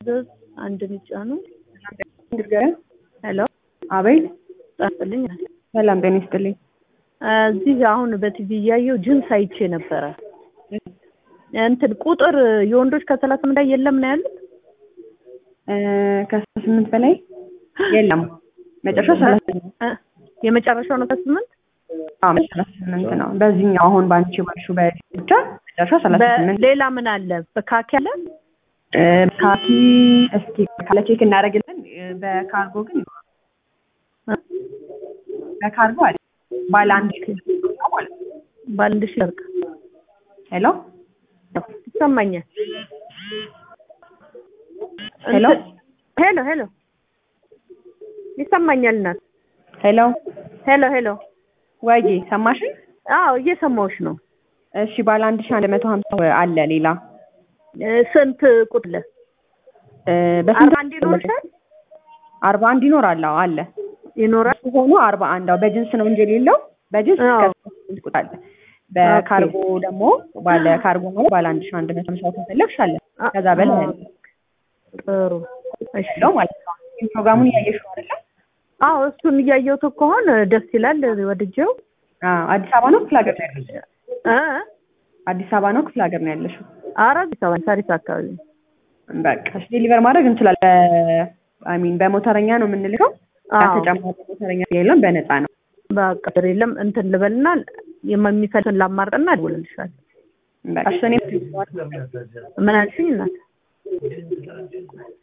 አንድ ሚጫኑ እንድገረን ሄሎ አቤት ጣፍልኝ ሰላም ጤና ይስጥልኝ እዚህ አሁን በቲቪ እያየው ጅንስ አይቼ ነበረ እንትን ቁጥር የወንዶች ከሰላሳ በላይ የለም ነው ያሉት ከአስራ ስምንት በላይ የለም መጨረሻው ሰላሳ እ የመጨረሻው ነው ከስምንት አዎ ሰላሳ ስምንት ነው በዚህኛው አሁን በአንቺ ባልሽው በዚህ ብቻ መጨረሻው ሰላሳ ስምንት ሌላ ምን አለ በካኪ አለ እ ካኪ እስኪ ካለ ቼክ እናደርግልን እ በካርጎ ግን በካርጎ አለ ባለ አንድ ሺህ ማለት ነው ባለ አንድ ሺህ ጨርቅ ሄሎ ይሰማኛል ሄሎ ሄሎ ሄሎ ይሰማኛል እናት ሄሎ ሄሎ ሄሎ ወይዬ ሰማሽኝ አዎ እየሰማሁሽ ነው እሺ ባለ አንድ ሺህ አንድ መቶ ሀምሳ አለ ሌላ እ ስንት ቁጥር እ በስንት አርባ አንድ ይኖርሻል አርባ አንድ ይኖራል አዎ አለ ይኖራል ሆኖ አርባ አንድ አዎ በጅንስ ነው እንጂ የሌለው በጅንስ አዎ። እስከ ቁጥር አለ በካርጎ ደግሞ ባለ ካርጎ ማለት ባለ አንድ ሺህ አንድ መቶ ሀምሳ ከፈለግሽ አለ ከዛ በላይ አለ ጥሩ እሺ ነው ማለት ነው ይህን ፕሮግራሙን እያየሽው አይደለ አዎ እሱን እያየሁት ከሆነ ደስ ይላል ወድጄው አዎ አዲስ አበባ ነው ክፍለ ሀገር ነው ያለሽው እ አዲስ አበባ ነው ክፍለ ሀገር ነው ያለሽው ኧረ አዲስ አበባ ሳሪስ አካባቢ በቃ እሺ ዴሊቨር ማድረግ እንችላለን አይ ሚን በሞተረኛ ነው የምንልከው አዎ ተጨማሪ ሞተረኛ የለም በነፃ ነው በቃ ችግር የለም እንትን ልበልና የሚፈልግን ላማርጥና እደውልልሻለሁ በቃ እሺ እኔም ምን አልሽኝ እናት